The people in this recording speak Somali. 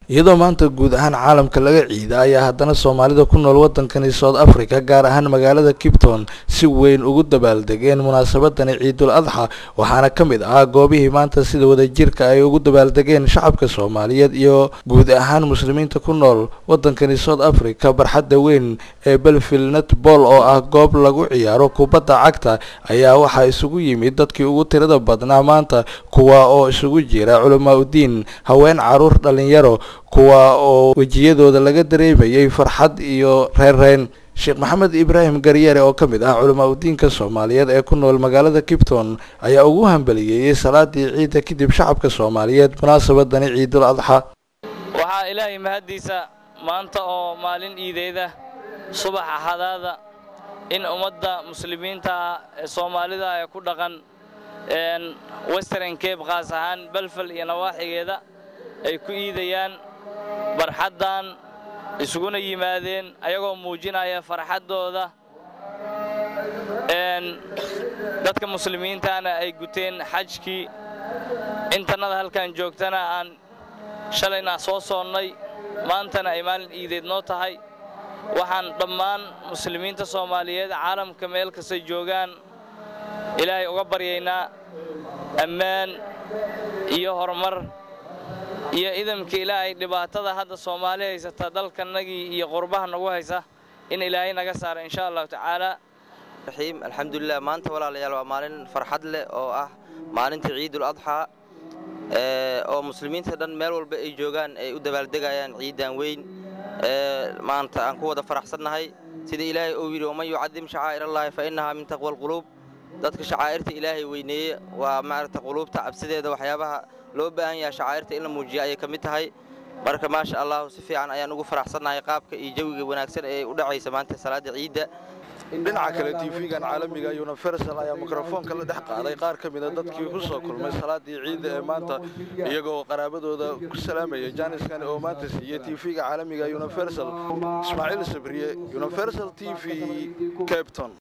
iyadoo maanta guud ahaan caalamka laga ciida ayaa haddana soomaalida ku nool wadankani south africa gaar ahaan magaalada kipton si weyn ugu dabaaldegeen munaasabadani ciidul adxa waxaana ka mid ah goobihii maanta sida wadajirka ay ugu dabaaldegeen shacabka soomaaliyeed iyo guud ahaan muslimiinta ku nool wadankani south africa barxadda weyn ee belfield netball oo ah goob lagu ciyaaro kubadda cagta ayaa waxaa isugu yimid dadkii ugu tirada badnaa maanta kuwa oo isugu jira culamaa udiin haween caruur dhalinyaro kuwa oo wejiyadooda laga dareemayay farxad iyo reerreyn sheekh maxamed ibraahim garyare oo ka mid ah culamaa udiinka soomaaliyeed ee ku nool magaalada kipton ayaa ugu hambaliyeeyey salaadii ciidda kadib shacabka soomaaliyeed munaasabadani ciidul adxa waxaa ilaahay mahaddiisa maanta oo maalin iideyda subax axadaada in ummadda muslimiinta ee soomaalida ee ku dhaqan western cape khaas ahaan belfel iyo nawaaxigeeda ay ku iidayaan barxaddan isuguna yimaadeen ayagoo muujinaya farxaddooda dadka muslimiintana ay guteen xajkii intannada halkan joogtana aan shalayna soo soonnay maantana ay maalin iideed noo tahay waxaan dhammaan muslimiinta soomaaliyeed caalamka meel kastay joogaan ilaahay uga baryaynaa ammaan iyo horumar iyo idamka ilaahay dhibaatada hadda soomaali haysata dalkanagii iyo qurbaha nagu haysa in ilaahay naga saara insha allahu tacaala raxiim alxamdulilah maanta walaalayaal waa maalin farxad leh oo ah maalinta ciidul adxaa oo muslimiinta dhan meel walba ay joogaan ay u dabaaldegayaan ciidan weyn maanta aan ku wada faraxsannahay sida ilaahay uu yidhi waman yucadim shacaa'ir allaahi fa innahaa min taqwa alquluub dadka shacaa'irta ilaahay weyneeye waa maaragta quluubta cabsideeda waxyaabaha loo baahan yaha shacaa'irta in la muujiya ayay ka mid tahay marka maasha allahu si fiican ayaan ugu faraxsannahay qaabka iyo jawiga wanaagsan ee u dhacaysa maanta salaadda ciidda dhinaca kale tv-gan caalamiga universal ayaa mikrofoonka la dhex qaaday qaar ka mida dadkii ku soo kulmay salaadii ciidda ee maanta iyagoo qaraabadooda ku salaamaya jaaniskan oo maanta siiyey tv-ga caalamiga universal ismaaciil sabriye universal t v capton